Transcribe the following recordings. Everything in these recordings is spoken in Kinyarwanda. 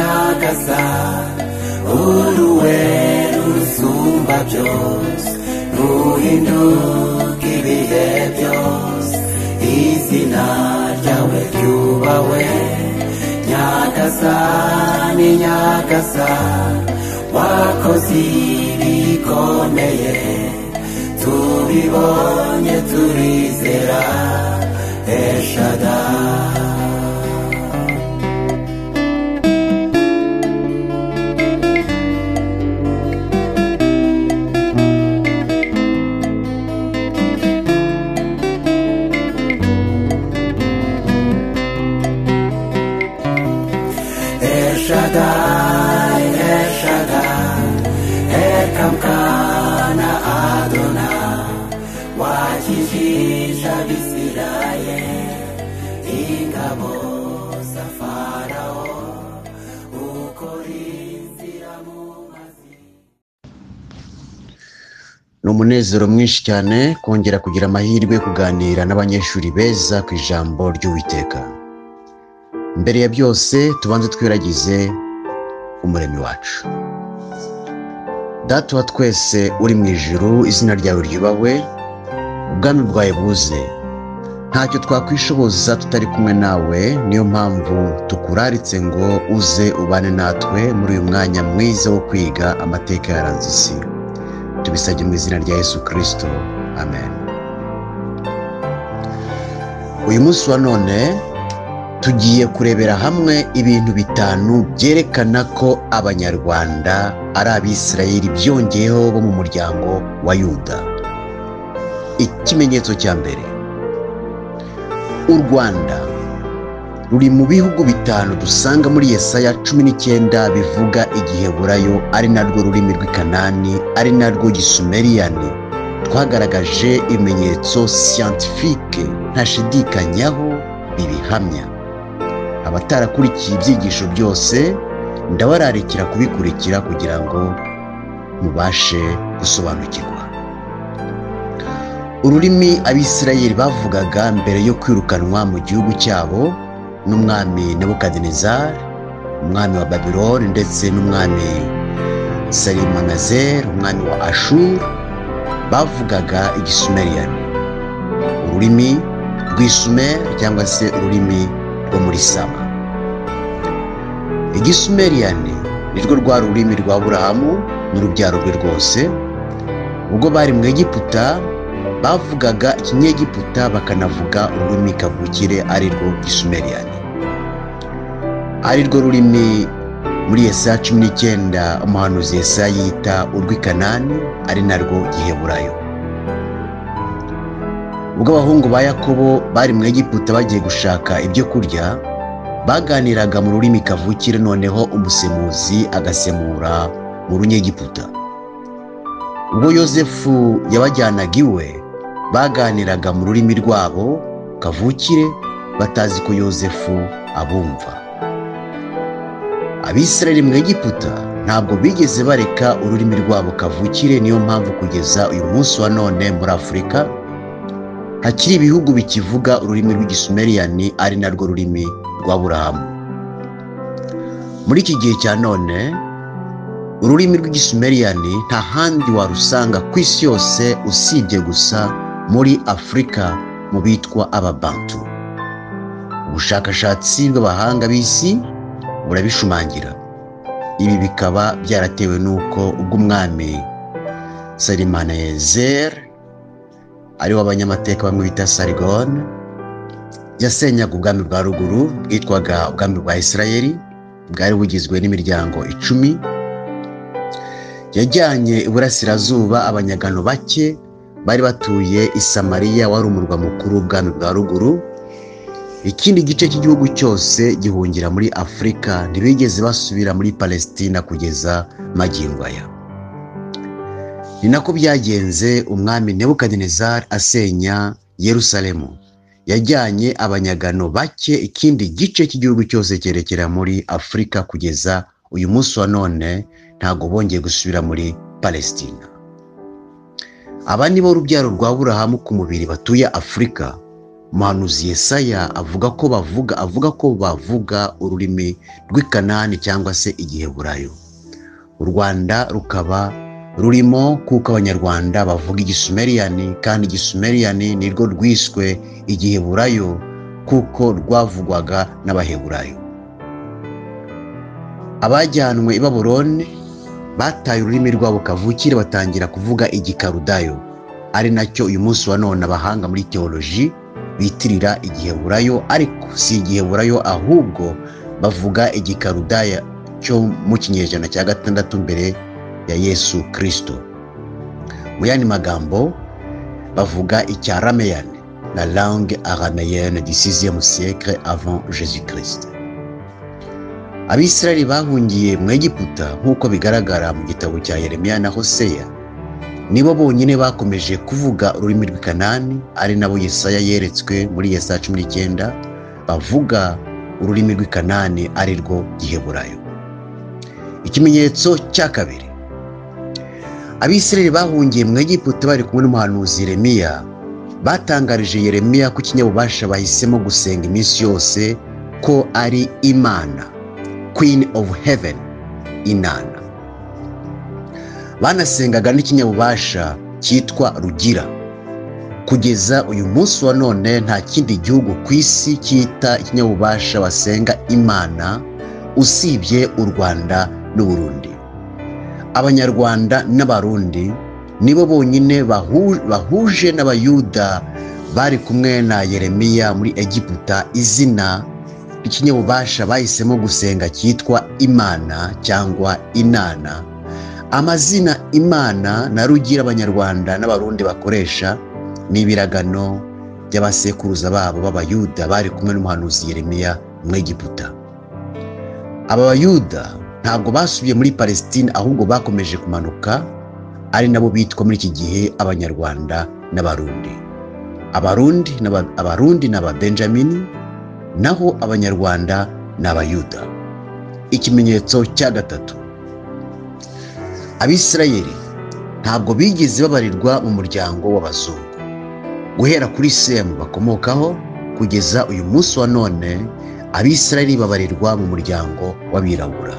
neza uruwe rusumba byose ruhinduka ibihe byose izina ryawe ryubahwe nyagasani nyagasani wakoze ibikomeye tubibonye turizera eshadari Shaddai, El Shaddai, Elkamkana Adonai, wakijisha Bisirayeli, ingabo za Farao, ukorinzira mu mazi. ni umunezero mwinshi cyane kongera kugira amahirwe yo kuganira n'abanyeshuri beza ku ijambo ry'uwiteka mbere ya byose tubanze twiragize umuremyi wacu data wa twese uri mu ijuru izina ryawe ryubahwe ubwami bwawe buze ntacyo twakwishoboza tutari kumwe nawe niyo mpamvu tukuraritse ngo uze ubane natwe muri uyu mwanya mwiza wo kwiga amateka yaranze isi tubisabye mu izina rya yesu kirisito amen uyu munsi wa none tugiye kurebera hamwe ibintu bitanu byerekana ko abanyarwanda ari abisirayeli byongeyeho bo mu muryango wa yuda ikimenyetso cya mbere u rwanda ruri mu bihugu bitanu dusanga muri yesaya cumi n'icyenda bivuga igiheburayo ari narwo rurimi rw'ikanani ari narwo gisumeriyani twagaragaje ibimenyetso siyantifike ntashidikanyaho bibihamya abatarakurikiye ibyigisho byose ndabararikira kubikurikira kugira ngo mubashe gusobanukirwa ururimi abisirayeli bavugaga mbere yo kwirukanwa mu gihugu cyabo n'umwami nebukadinezari umwami wa babiloni ndetse n'umwami sarimanazeri umwami wa ashuri bavugaga igisumeriyani ururimi rw'isumeri cyangwa se ururimi rwo muri sama igisumeriyani nirwo rwari ururimi rwa burahamu n'urubyaro rwe rwose ubwo bari mu egiputa bavugaga ikinyegiputa bakanavuga ururimi kavukire ari rwo gisumeriyani ari rwo rurimi muri yesaya cumi n'icyenda umuhanuzi yesaya yita urw'ikanani ari narwo giheburayo ubwo abahungu ba yakobo bari mu egiputa bagiye gushaka ibyo kurya baganiraga mu rurimi kavukire noneho umusemuzi agasemura mu runyegiputa ubwo yosefu yabajyanaga iwe baganiraga mu rurimi rwabo kavukire batazi ko yosefu abumva abisirayeli mu egiputa ntabwo bigeze bareka ururimi rwabo kavukire niyo mpamvu kugeza uyu munsi wa none muri afurika hakiri ibihugu bikivuga ururimi rw'igisumeriyani ari narwo rurimi rwa burahamu muri iki gihe cya none ururimi rw'igisumeriyani nta handi warusanga ku isi yose usibye gusa muri afurika mu bitwa ababantu ubushakashatsi bw'abahanga b'isi burabishumangira ibi bikaba byaratewe n'uko ubw'umwami sarimanezeri ari wo abanyamateka bamwe bita sarigone yasenyaga ubwami bwa ruguru bwitwaga ubwami bwa isirayeli bwari bugizwe n'imiryango icumi yajyanye iburasirazuba abanyagano bake bari batuye i samariya wari umurwa mukuru w'ubwami bwa ruguru ikindi gice cy'igihugu cyose gihungira muri afurika ntibigeze basubira muri palesitina kugeza aya ni nako byagenze umwami nebukadinezari asenya yerusalemu yajyanye abanyagano bake ikindi gice cy'igihugu cyose cyerekera muri afurika kugeza uyu munsi wa none ntabwo bongeye gusubira muri palesitina aba ni bo rubyaro rwa burahamu ku mubiri batuye afurika muhanuzi yesaya avuga ko bavuga avuga ko bavuga ururimi rw'ikanani cyangwa se igiheburayo u rwanda rukaba rurimo kuko abanyarwanda bavuga igisumeriyani kandi igisumeriyani nirwo rwiswe igiheburayo kuko rwavugwaga n'abaheburayo abajyanwe i baburoni bataye ururimi rwabo kavukire batangira kuvuga igikarudayo ari nacyo uyu munsi wa none abahanga muri teoloji bitirira igiheburayo ariko si igiheburayo ahubwo bavuga igikarudaya cyo mu kinyejana cya gatandatu mbere ya yesu kirisito mu yandi magambo bavuga icya rameyane la langue arameyenne du 6e siècle avant jésus christ abisirayeli bahungiye mu egiputa nk'uko bigaragara mu gitabo cya yeremiya na hoseya nibo bonyine bakomeje kuvuga ururimi rw'ikanani ari nabo yesaya yeretswe muri yesaya cumi n'icyenda bavuga ururimi rw'ikanani ari rwo giheburayo ikimenyetso cya kabiri abisirayeli bahungiye mu egiputa bari kumwe n'umuhanuzi yeremiya batangarije yeremiya ko ikinyabubasha bahisemo gusenga iminsi yose ko ari imana queen of heaven inana banasengaga n'ikinyabubasha cyitwa rugira kugeza uyu munsi wa none nta kindi gihugu ku isi cyita ikinyabubasha basenga imana usibye u rwanda n'uburundi abanyarwanda n'abarundi nibo bonyine bahuje n'abayuda bari kumwe na yeremiya muri egiputa izina ry'ikinyabubasha bahisemo gusenga cyitwa imana cyangwa inana amazina imana na rugira abanyarwanda n'abarundi bakoresha ni ibiragano by'abasekuruza babo b'abayuda bari kumwe n'umuhanuzi yeremiya mu egiputa aba bayuda ntabwo basubiye muri palestine ahubwo bakomeje kumanuka ari nabo bitwa muri iki gihe abanyarwanda n'abarundi abarundi abarundi ni ababenjamini naho abanyarwanda ni abayuda ikimenyetso cya gatatu abisirayeli ntabwo bigeze babarirwa mu muryango w'abazungu guhera kuri semu bakomokaho kugeza uyu munsi wa none abisirayeli babarirwa mu muryango w'abirabura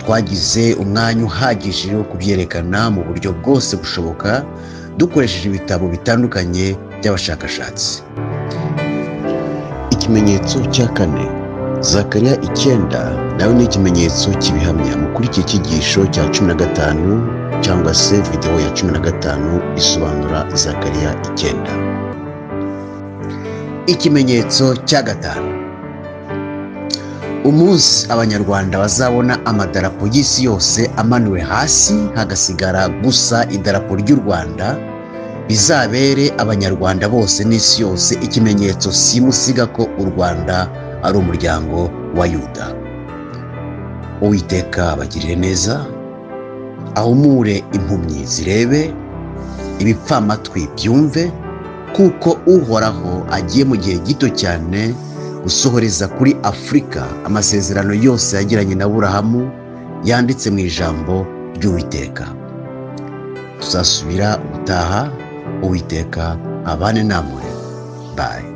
twagize umwanya uhagije wo kubyerekana mu buryo bwose bushoboka dukoresheje ibitabo bitandukanye by'abashakashatsi ikimenyetso cya kane zakariya icyenda nawe ni ikimenyetso kibihamya muri iki cyigisho cya cumi na gatanu cyangwa se videwo ya cumi na gatanu isobanura zakariya icyenda ikimenyetso cya gatanu umunsi abanyarwanda bazabona amadarapo y'isi yose amanuwe hasi hagasigara gusa idarapo ry'u rwanda bizabere abanyarwanda bose n'isi yose ikimenyetso simusiga ko u rwanda ari umuryango wa yuda uwiteka bagirire neza ahumure impumyi zirebe ibipfamatwi byumve kuko uhoraho agiye mu gihe gito cyane gusohoreza kuri afurika amasezerano yose yagiranye na burahamu yanditse mu ijambo ry'uwiteka tuzasubira ubutaha uwiteka abane namwe bayi